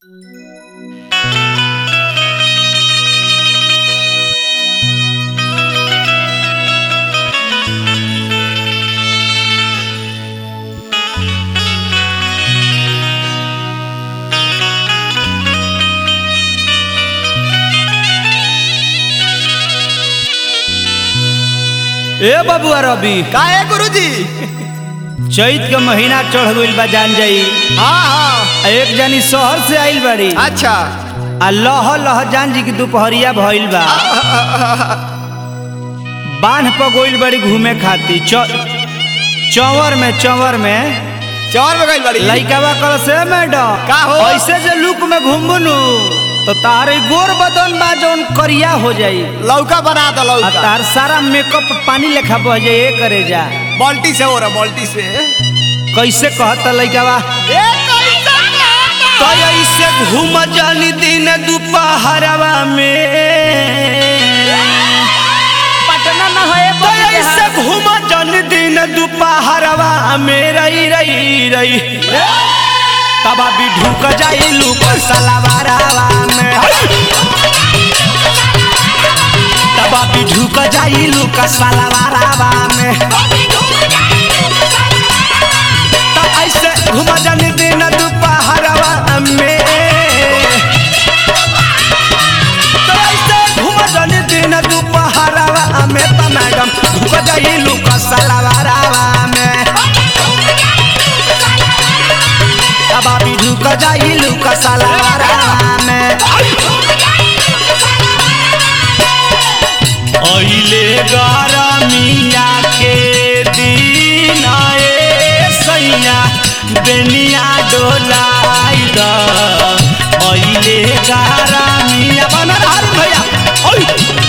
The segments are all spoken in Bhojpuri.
ए बबुआ रवि का है गुरुजी चैत के महीना चढ़ गइल बा जान जाई हाँ हाँ आ एक जनी शहर से आइल बाड़ी अच्छा आ लह लह जान जी की दोपहरिया भइल बा बांध पर गइल बड़ी घूमे खातिर च- चंवर में चंवर में चौर में गई बड़ी लइकावा कल से मैडम का हो? ऐसे जे लुक में घूमबनु तो तारे गोर बदन बा जौन करिया हो जाई लौका बना दो आ लौका तार सारा मेकअप पानी लेखा बह जाए ए करे जा बाल्टी से हो रहा बाल्टी से कैसे कहता लइकावा तो ऐसे घूम जानी दिन दोपहरवा में पटना में है तो ऐसे घूम जानी दिन दोपहरवा में रही रही रही तब अभी ढुक जाई लूप सलवारवा में तब अभी ढुक जाई लूप सलवारवा में तो ऐसे घूम जानी दिन दोपहरवा में तो ऐसे घूम जानी दिन दोपहरवा में तो मैडम ढुक जाई लूप सलवारवा में अब अभी ढुक जाई लूप सलवारवा में अइले गरमिया के दिन ए सैया बेनिया डोलाई द अइले गरमिया बन रहल भैया ओइ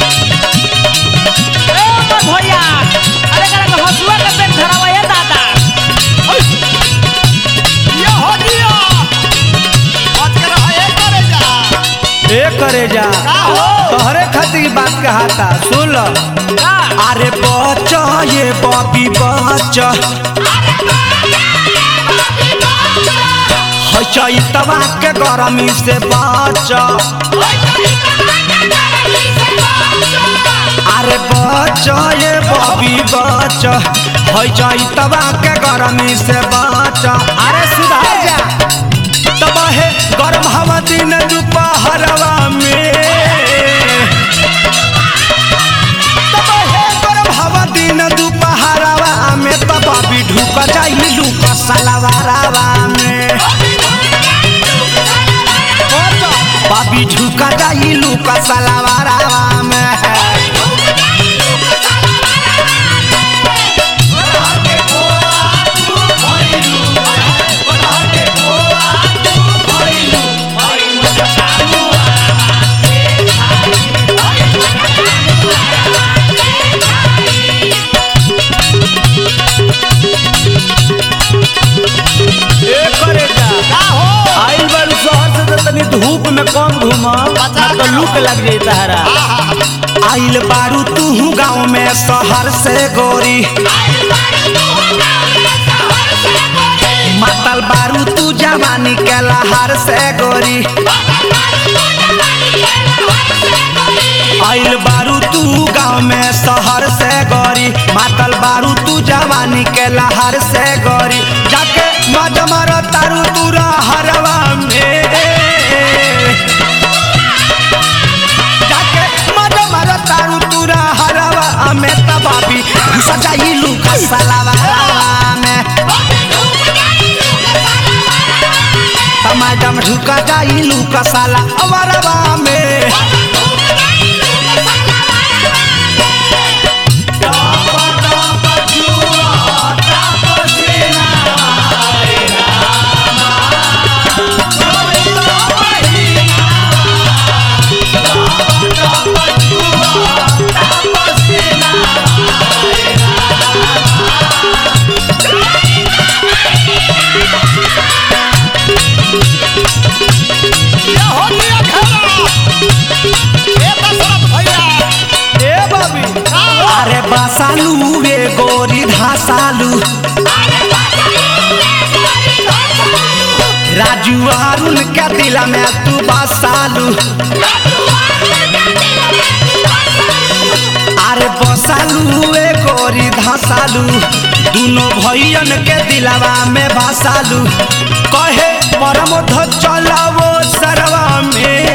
ए मोर भैया अरे करा के हसुआ के पेट धरावा है दादा ये हो दिया आज कर रहा है करे जा ए करे जा का हो तोहरे खातिर की बात कहाता सुन लो का अरे बच ये बबी बच है चैतवा के गरमी से बच अरे बच ये बबी बच है चैतवा के गरमी से बच अरे सुधार जा तब है गरम हवा दिन दोपहरवा में तब हे गरम हवा दिन दोपहरवा में तब अभी ढुक जाई लूक सलवारवा में बाबी ढुक जाई लूक सलवारवा में ए करे जा का हो आइल बारू शहर से तो तनी धूप में कम घूमा पता तो लुक लग जाई तहरा आइल बारू तू गाँव में शहर से गोरी मातल बारू तू जवानी के लहर से गोरी आइल बारू तू गाँव में शहर से गोरी मातल बारू तू जवानी के लहर से गोरी जाके मज मर तारू तू हरवा में जाके मज मर तारू तू हरवा में तबाबी सजाई लूका सलावा में मैडम ढुका जाई लूका साला अवरवा में ये हो दिया खेला ए दशरथ भैया ए बबी का हो अरे बसालू वे गोरी धासालू राजू अरुण के दिला में तू बसालू अरे बसालू ए गोरी धसालू दोनों भैयन के दिलावा में बसालू कहे परमोध चलावो सरवा में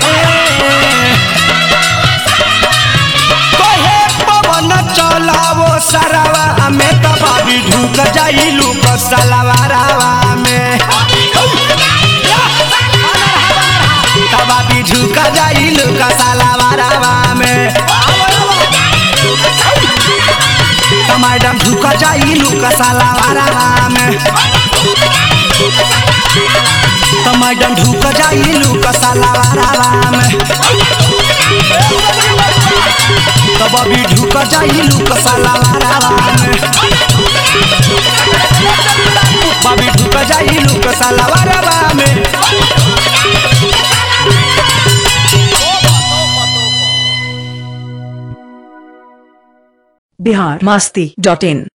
कहे पवन चलावो सरवा में तबाबी ढुक जाइलू कसलवारावा में तबाबी ढुक जाइलू कसलवारावा में मैडम ढुक जाइलू कसलवारावा में तो मैडम ढुक जाइलू कसलवारावा में तो बबी ढुक जाइलू कसलवारावा में बबी ढुक जाइलू कसलवारावा में बिहार मस्ती डॉट इन